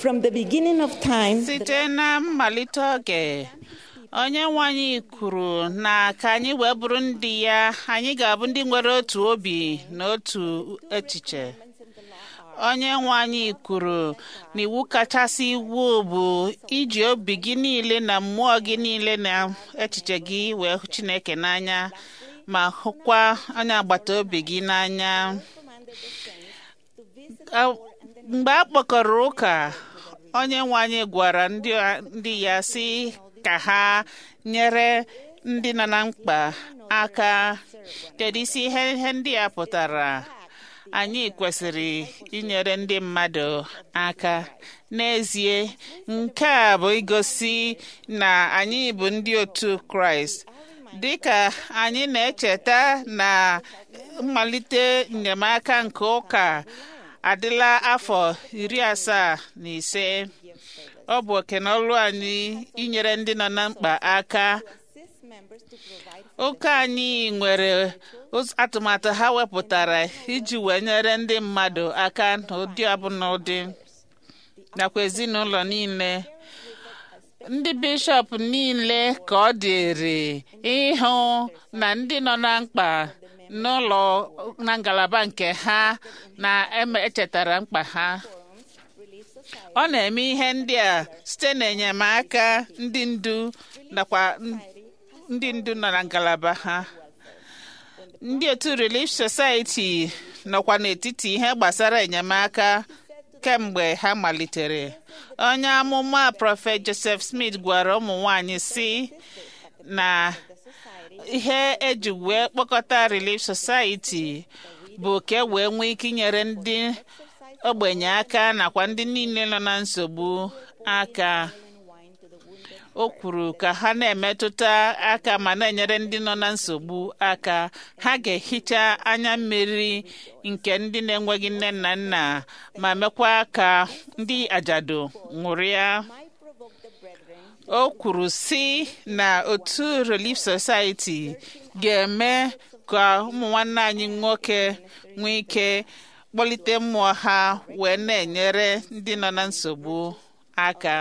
From the beginning of time, site na mmalite oge onye nwe anyị kwuru na ka anyị wee bụrụ ndị ya anyị ga-abụ ndị nwere otu obi na otu echiche onye nwe anyị kwuru na iwu kachasị iwu bụ iji obi gị niile na mmụọ gị niile na echiche gị wee hụ chineke n'anya ma hụkwa onye agbata obi gị n'anya A- mgbe a kpọkọrọ ụka onye nwe anyị gwara ndị ndị ya sị ka ha nyere ndị nọ na mkpa aka kedu isi ihe ihe ndị a pụtara anyị kwesịrị inyere ndị mmadụ aka n'ezie nke a bụ igosi na anyị bụ ndị otu kraịst dịka anyị na-echeta na mmalite enyemaka nke ụka adịla afọ iri asaa na ise ọ bụ oke na ọrụ anyị inyere ndị nọ na mkpa aka ụka anyị nwere ụz- atụmatụ ha wepụtara iji wee nyere ndị mmadụ aka n'ụdị ọbụla ụdị nakwa ezinụlọ niile ndị bishọp niile ka ọ dịrị ịhụ na ndị nọ na mkpa n'ụlọ na ngalaba nke ha na-echetara mkpa ha ọ na-eme ihe ndị a site n'enyemaka ndị ndu nakwa n- ndị ndu nọ na ngalaba ha ndị otu Relief Society nọkwa n'etiti ihe gbasara enyemaka kemgbe ha malitere onye amụma prọfet Joseph Smith gwara ụmụ nwanyị si na ihe eji wee kpọkọta Relief Society bụ ka e wee nwee ike inyere ndị ogbenye aka nakwa ndị niile nọ na nsogbu aka o kwuru ka ha na-emetụta aka ma na-enyere ndị nọ na nsogbu aka ha ga-ehicha anya mmiri nke ndị na-enweghị nne na nna ma mekwa ka ndị ajadu ṅụrịa o kwuru si na otu Relief Society ga-eme ka ụmụ nwanne anyị nwoke nwee ike kpọlite mmụọ ha wee na-enyere ndị nọ na nsogbu aka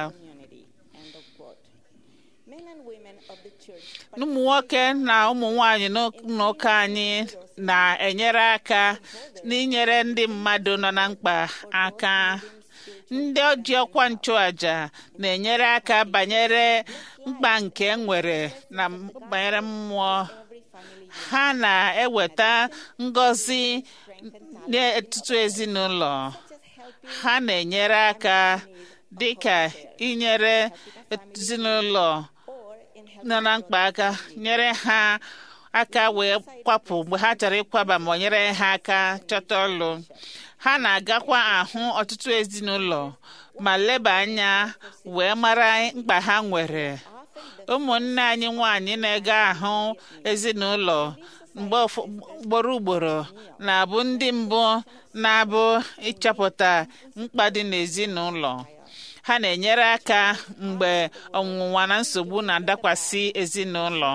ụmụ nwoke na ụmụ nwanyị n'ụka anyị na-enyere aka n'inyere ndị mmadụ nọ na mkpa aka ndị oji ọkwa nchụaja na-enyere aka banyere mkpa nke nwere na banyere mmụọ ha na-eweta ngọzi n'etiti ezinụlọ ha na-enyere aka dịka inyere ezinụlọ nọ na mkpa aka nyere ha aka wee kwapụ mgbe ha chọrọ ịkwaba ma ọ nyere ha aka chọta ọlụ ha na-agakwa ahụ ọtụtụ ezinụlọ ma leba anya wee mara mkpa ha nwere ụmụnne anyị nwanyị na-ega ahụ ezinụlọ mgbe ugboro ugboro na-abụ ndị mbụ na-abụ ịchọpụta mkpa dị n'ezinụlọ ha na-enyere aka mgbe ọnwụnwa na nsogbu na-adakwasị ezinụlọ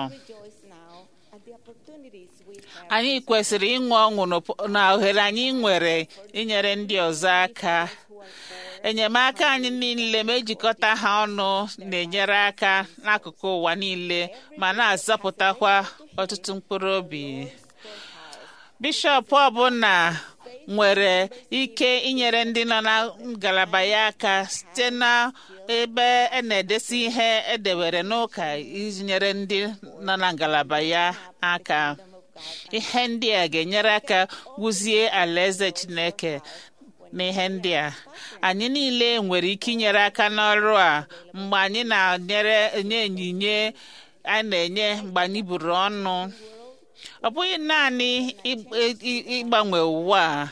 anyị kwesịrị ịṅụ ọṅụ na ohere anyị nwere inyere ndị ọzọ aka enyemaka anyị niile ma ejikọta ha ọnụ na-enyere aka n'akụkụ ụwa niile ma na-azọpụtakwa ọtụtụ mkpụrụ obi bishọp ọbụla nwere ike inyere ndị nọ na ngalaba ya aka site na ebe a na-edesi ihe edewere n'ụka inyere ndị nọ na ngalaba ya aka ihe ndị a ga-enyere aka wuzie alaeze Chineke n'ihe ndị a anyị niile nwere ike inyere aka n'ọrụ a mgbe anyị na-enyere enye onyinye a na-enye mgbe anyị buru ọnụ ọ bụghị naanị ịgbanwe ụwa a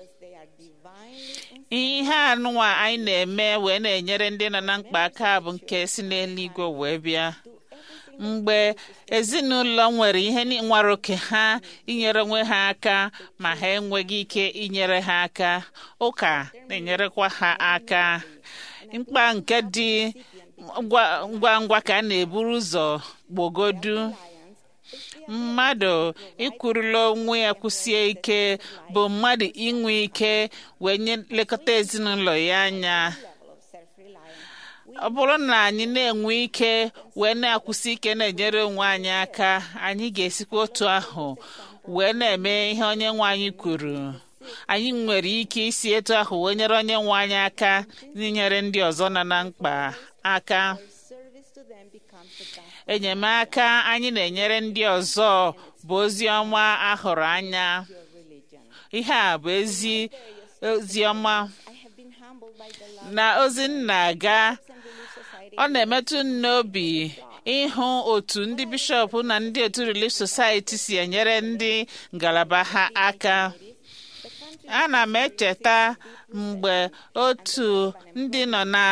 ihe anụnwa anyị na-eme wee na-enyere ndị nọ na mkpa aka bụ nke si n'eluigwe wee bịa mgbe ezinụlọ nwere ihe nwere oke ha inyere onwe ha aka ma ha enweghị ike inyere ha aka ụka na-enyerekwa ha aka mkpa nke dị ngwa ngwa ka a na-eburu ụzọ gbogodu mmadụ ikwurula onwe ya kwụsie ike bụ mmadụ inwe ike wee nye lekọta ezinụlọ ya anya ọ bụrụ na anyị na-enwe ike wee na-akwụsị ike na-enyere onwe anyị aka anyị ga-esikwa otu ahụ wee na-eme ihe onye nwe anyị kwuru anyị nwere ike isi etu ahụ wee nyere onye nwe anyị aka n'inyere ndị ọzọ nọ na mkpa aka Service to them becomes the gospel enyemaka anyị na-enyere ndị ọzọ bụ ozi ọma ahụrụ anya of religion. ihe a bụ ezi ozi ọma I have been humbled by the love na ozi m na-aga and relief society ọ na-emetụ m n'obi ịhụ otu ndị bishọp na ndị otu Relief Society si enyere ndị ngalaba ha aka the country ana m echeta mgbe otu ndị nọ na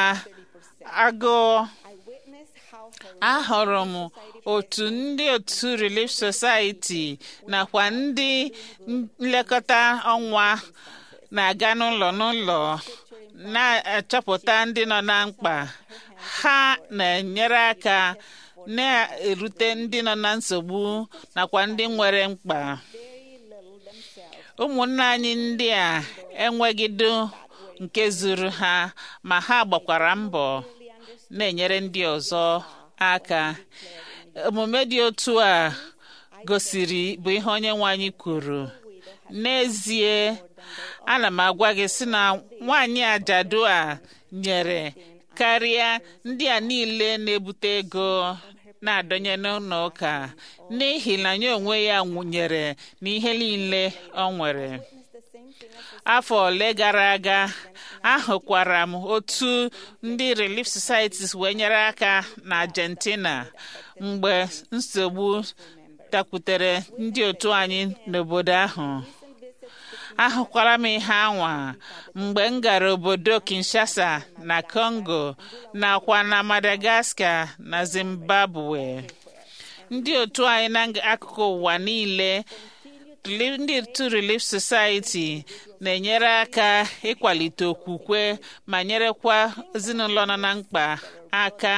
agụụ I witnessed how her ahụrụ m otu ndị otu Relief Society nakwa ndị nlekọta ọnwa na-aga n'ụlọ n'ụlọ na-achọpụta ndị nọ na mkpa ha na-enyere aka na-erute ndị nọ na nsogbu nakwa ndị nwere mkpa very little themselves ụmụnne anyị ndị a enwegido nke zuru ha ma ha gbakwara mbọ na-enyere ndị ọzọ aka omume dị otu a gosiri bụ ihe onye nwe anyị kwuru n'ezie ana m agwa gị sị na nwaanyị ajadu a nyere karịa ndị a niile na-ebute ego na-adọnye n'ụlọ ụka n'ihi na ya onwe ya nwụnyere n'ihe niile ọ nwere the same thing as afọ ole gara aga ahụkwara m otu ndị Relief Societies wee nyere aka na Argentina mgbe nsogbu dakwutere ndị otu anyị n'obodo ahụ ahụkwara m ihe anwa mgbe m gara obodo Kinshasa na Congo nakwa na Madagascar na Zimbabwe ndị otu anyị n'akụkụ ụwa niile Relief- ndị otu Relief Society na-enyere aka ịkwalite okwukwe ma nyerekwa ezinụlọ nọ na mkpa aka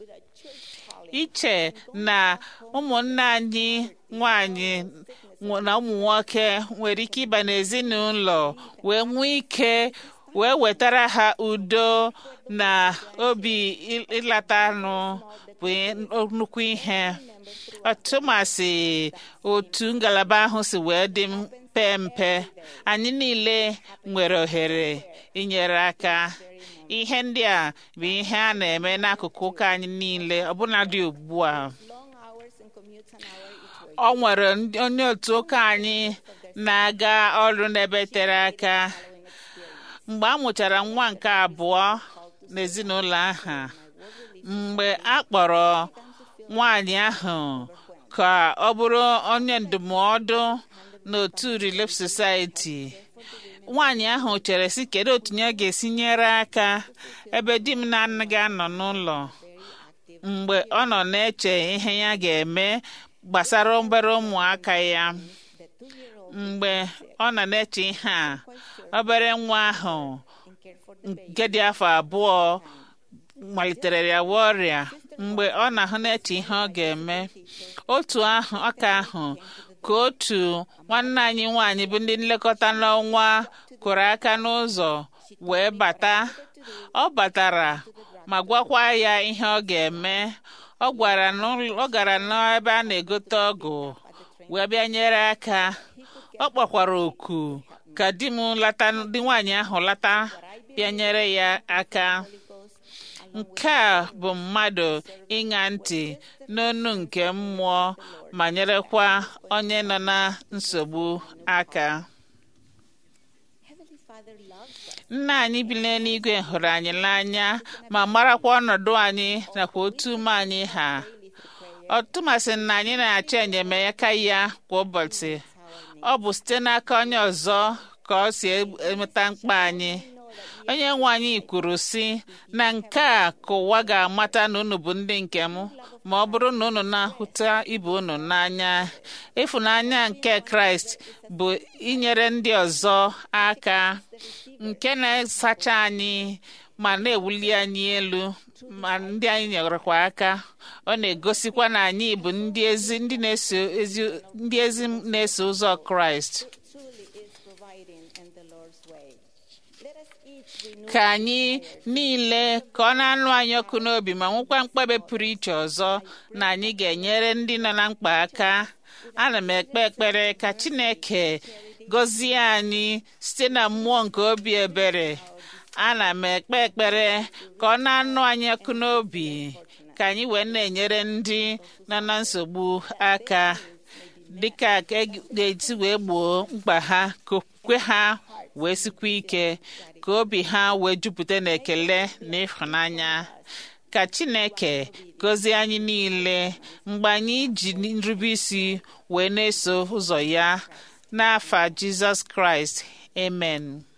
iche na ụmụnne anyị nwanyị nwe- na ụmụ nwoke nwere ike ịba n'ezinụlọ wee nwee ike wee wetara ha udo na obi ị- ịlata anụ bụ nnukwu ihe ọtụmasị otu ngalaba ahụ si wee dị mpe mpe anyị niile nwere ohere inyere aka ihe ndị a bụ ihe a na-eme n'akụkụ ụka anyị niile ọbụnadị ugbu a long hours and commutes an hour each way ọ nwere ndị- onye otu ụka anyị na-aga ọrụ n'ebe tere aka mgbe a mụchara nwa nke abụọ n'ezinụlọ ahụ mgbe a kpọrọ nwaanyị ahụ ka ọ bụrụ onye ndụmọdụ n'otu Relief Society nwaanyị ahụ chere sị kedu otu ya ga-esi nyere aka ebe di m na-anaghị anọ n'ụlọ mgbe ọ nọ na-eche ihe ya ga-eme gbasara obere ụmụaka ya mgbe ọ nọ na-eche ihe a obere nwa ahụ nke dị afọ abụọ malitere ya wa ọrịa mgbe ọ na-ahụ na-eche ihe ọ ga-eme otu ahụ ọka ahụ ka otu nwanne anyị nwaanyị bụ ndị nlekọta n'ọnwa kụrụ aka n'ụzọ wee bata ọ batara ma gwakwa ya ihe ọ ga-eme ọ gwara n'ụlọ- ọ gara n'ebe a na-egote ọgwụ wee bịa nyere aka ọ kpọkwara oku ka di m lata di nwaanyị ahụ lata bịa nyere ya aka nke a bụ mmadụ ịṅa ntị n'onu nke mmụọ ma nyerekwa onye nọ na nsogbu aka Heavenly Father loves us. nna anyị bi n'eluigwe hụrụ anyị n'anya ma marakwa ọnọdụ anyị nakwa otu ume anyị ha ọ tụmasị na anyị na-achọ enyemaka ya kwa ụbọchị ọ bụ site n'aka onye ọzọ ka ọ si emeta mkpa anyị onye nwe anyị kwuru sị na nke a ka ụwa ga-amata na unu bụ ndị nke m ma ọ bụrụ na unu na-ahụta ibe unu n'anya ịfụnanya nke kraịst bụ inyere ndị ọzọ aka nke na-asacha anyị ma na-ewuli anyị elu ma ndị anyị nyerekwa aka ọ na-egosikwa na anyị bụ ndị ezi ndị na-eso ezi ndị ezi na-eso ụzọ kraịst truly is providing in the Lord's way. Let us each ka anyị niile ka ọ na-anụ anyị ọkụ n'obi ma nwekwa mkpebe pụrụ iche ọzọ na anyị ga-enyere ndị nọ na mkpa aka ana m ekpe ekpere ka Chineke gọzie anyị site na mmụọ nke obi ebere ana m ekpe ekpere ka ọ na-anụ anyị ọkụ n'obi ka anyị wee na-enyere ndị nọ na nsogbu aka dịka ga-esi wee gboo mkpa ha ka okwe ha wee sikwa ike ka obi ha wee jupụta n'ekele na ịhụnanya ka Chineke gọzie anyị niile mgbe anyị ji nrube isi wee na-eso ụzọ ya n'afa Jizọs Kraịst amen